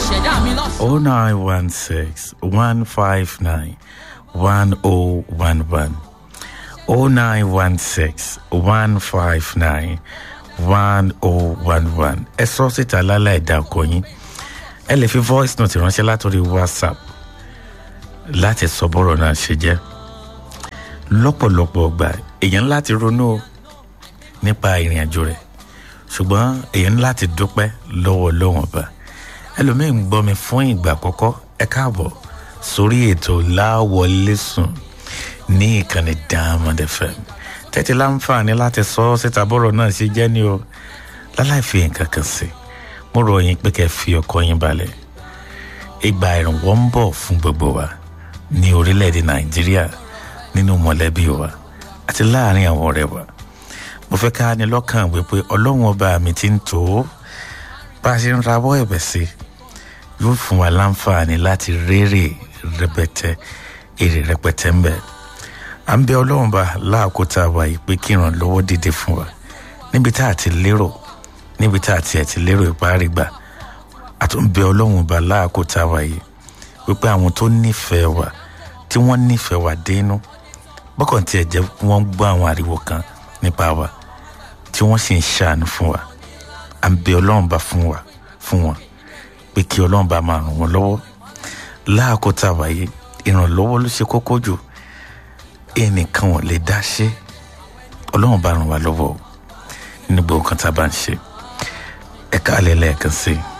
ṣẹ̀dá mi lọ́sàn-án. oh nine one six one five nine one oh one one oh nine one six one five nine one oh one one ẹ sọ síta lálẹ́ ẹ̀dá ọkọ yín ẹ lè fi voice note ránṣẹ́ látòrí whatsapp láti sọ bọ́rọ̀ náà ṣe jẹ́ lọ́pọ̀lọpọ̀ ọgbà èèyàn láti ronú o nípa ìrìn àjò rẹ̀ ṣùgbọ́n èèyàn láti dúpẹ́ lọ́wọ́ lọ́wọ́n ọba ẹlòmíì ń gbọ́ mi fún ìgbà àkọ́kọ́ ẹ káàbọ̀ sórí ètò láwọlé sùn ní ìkànnì diamond fm tẹ́tí láǹfààní láti sọ ọ́ síta bọ́rọ̀ náà ṣe jẹ́ ní o láláì fi nǹkan kan sí mo rọ yín pé kẹ́ fi ọkọ yín balẹ̀ ìgbà ìrànwọ́ ń bọ̀ fún gbogbo wa ní orílẹ̀-èdè nàìjíríà nínú mọ̀lẹ́bí wa àti láàrin àwọn ọ̀rẹ́ wa mo fẹ́ ká ní lọ́kàn wípé ọlọ́run ọba mi ti ń tó bá a ṣe ń rawọ́ ẹ̀bẹ̀ sí yóò fún wa láǹfààní láti rérè rẹpẹtẹ èrè rẹpẹtẹ ń bẹ à ń bẹ ọlọ́run bá láàkótá wa yìí pé kí ìrànlọ́wọ́ dìde fún wa níbi tá a ti lérò níbi tá a ti ẹ̀ ti lérò ìparí gbà a tún bẹ ọlọ́run bá láàkótá wa yìí wípé àwọn tó nífẹ̀ẹ́ wa tí wọ́n nífẹ̀ẹ́ wa dénú bọ́kàn tiẹ̀ jẹ́ wọ́n gbọ́ àwọn ariwo kan nípa wa tí wọ́n sì ń ṣàánú fún wa à ń bẹ ọlọ́run bá fún wa fún wọn pé kí ọlọ́run bá máa ràn wọ́n lọ́wọ́ láàkótá wa yìí ìrànlọ́wọ́ ló ṣe kókó jù ẹnìkan ò lè dá ṣe ọlọ́run bá ràn wá lọ́wọ́ o nínú gbogbo nǹkan tá a bá ń ṣe ẹ̀ka alẹ́ lẹ́ẹ̀kan sí i